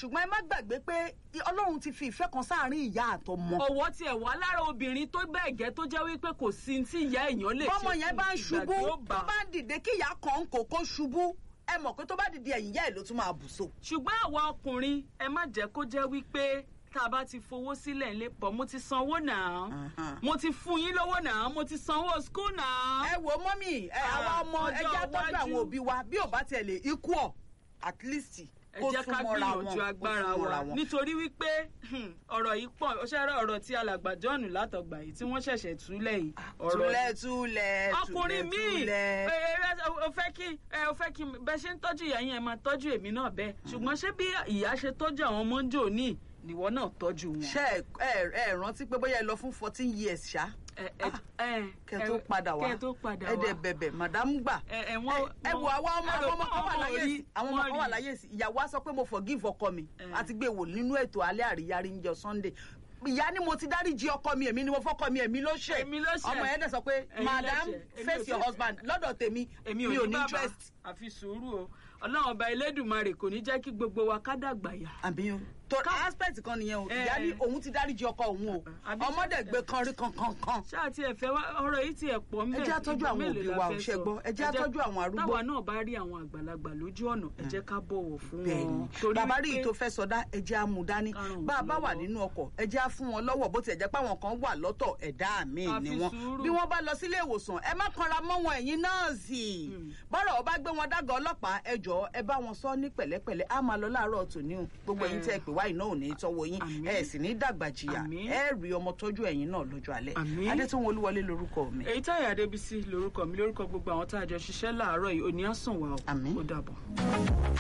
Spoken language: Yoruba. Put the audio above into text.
ṣùgbọ́n ẹ má gbàgbé pé ọlọ́run ti fi ìfẹ́ kan sáàárín ìyá àtọmọ. ọwọ́ tiẹ̀ wá lára obìnrin tó bẹ́ẹ̀ gẹ́ tó jẹ́ wípé kò sí tí ìyá èèyàn lè ṣe bọ́mọ yẹn bá ń ìgbà ṣubú tí ó tó bá. bá ń dìde kí ìyá kan kò kó ṣubú ẹ mọ̀ pé tó bá dìde ẹ̀yìn ìyá ẹ̀ ló tún máa bù so. ṣùgbọ́n àwa ọkùnrin ẹ má jẹ́ kó jẹ́ wípé tá a bá ti fowó sílẹ̀ ńlẹ̀ pọ̀ mo ti sanwó náà Aha. mo ti fún yín lówó náà mo ti sanwó skul náà. ẹ wo mọ́mì ẹ Ah, àwa ọmọ ẹ ọjọ́ jẹ́ tọ́jú iwájú. àwọn òbí wa bí ò bá tiẹ̀ lè ikú ọ̀ at least ẹ kó jẹ́ ká súnmọ́ra wọn gbìyànjú kó agbára súnmọ́ra wa wọn. nítorí wípé hmm, ọ̀rọ̀ yìí pọ̀ ó ṣẹ́rẹ́ ọ̀rọ̀ tí alàgbà John látọ̀gbà yìí tí wọ́n ṣẹ̀ṣẹ̀ túlẹ̀ yìí ọ̀rọ̀ túlẹ̀ túlẹ̀ ọkùnrin míì túlẹ̀. ẹ, ẹ, ẹ, o fẹ́ kí ẹ, o fẹ́ kí bẹ́ẹ̀ ṣe ń tọ́jú ìyá yín ẹ máa tọ́jú èmi náà bẹ́ẹ̀ ṣùgbọ́n ṣé bí ìyá ṣe tọ́jú àwọn ọmọ ń jò ní ìwọ náà tọ́jú wọn. ṣé ẹ ẹ ẹ rántí pé bóyá ẹ lọ fún fourteen years ṣá ẹ ẹ ẹ kẹ tó padà wá kẹ tó padà ẹ wá dẹ bẹ̀bẹ̀ madam gbà ẹ ẹ wọ́n ẹ wo àwa ọmọ ẹ rò àwọn ọmọ pé kan wà wọn ò láyé rí, sí àwọn ọmọ wọ́n kan wà rí. láyé sí ìyàwó á sọ pé mo forgive ọkọ mi Eh. àti gbé wò nínú ètò alẹ́ àríyá rí njọ sunday ìyá ni mo ti dáríjì ọkọ mi èmi ni mo fọkọ mi èmi ló ṣe Èmi ló ṣe. ọmọ yẹn dẹ̀ sọ pé Ẹ̀yin madam lẹ́ṣẹ̀. Èmi ò face your ṣe. husband lọ́dọ̀ tèmi èmi mi ò ò ní ní bàbá interest àfi sùúrù o ọlọ́run ọba elédùnmarè kò ní jẹ́ kí gbogbo wa ká dàgbà yà. àbí o tó aspect kan nìyẹn o Eh. ìyá ní òun ti dáríjì ọkọ òun o Àbí- ọmọdé gbé kan rí kankan kan ṣáà tí ẹ fẹ́ wá ọ̀rọ̀ yìí ti ẹ̀ pọ̀ ńbẹ̀ Ẹ jẹ́ á tọ́jú ìgbà àwọn mélòó òbí la wa ò fẹ́ ṣe sọ? gbọ́. Ẹ jẹ́ á tọ́jú àwọn arúgbó. táwa náà bá rí àwọn àgbàlagbà lójú ọ̀nà ẹ jẹ́ ká bọ̀wọ̀ fún bẹ́ẹ̀ni wọn. Torí bàbá rí wípé- i tó fẹ́ sọdá ẹjẹ́ á mú dání Karùn-ún bá a bá wà lọ́wọ́. nínú ọkọ̀ ẹjẹ́ á fún wọn lọ́wọ́ bó tiẹ̀ jẹ́ pé àwọn kan wà lọ́tọ̀ ẹ̀dá mi A ni fi wọn sùúrù. bí wọ́n bá lọ sílé ìwòsàn ẹ má kanra mọ́ wọn ẹ̀yin nọ́ọ̀sì bọ́rọ̀ ọba gbé wọn dágọ̀ ọlọ́pàá ẹ jọ̀ọ́ ẹ bá wọn sọ ní pẹ̀lẹ́pẹ̀lẹ́ á máa lọ láàárọ̀ tòní o gbogbo ẹ̀yin tẹ́ ẹ pè wá iná ò ní í tọ́wọ́ yín Àmín. ẹ sì ní dàgbà jìyà Àmín. ẹ rí ọmọ tọ́jú ẹ̀yin náà lọ́jọ́ alẹ́ Àmín. adétúnwó olúwọlé lorúkọ mi èyí táyà adébísí lórúkọ mi lórúkọ gbogbo àwọn tá a jọ ṣiṣẹ́ láàárọ̀ yìí òní àsùnwà o Àmín. ó dàbọ̀.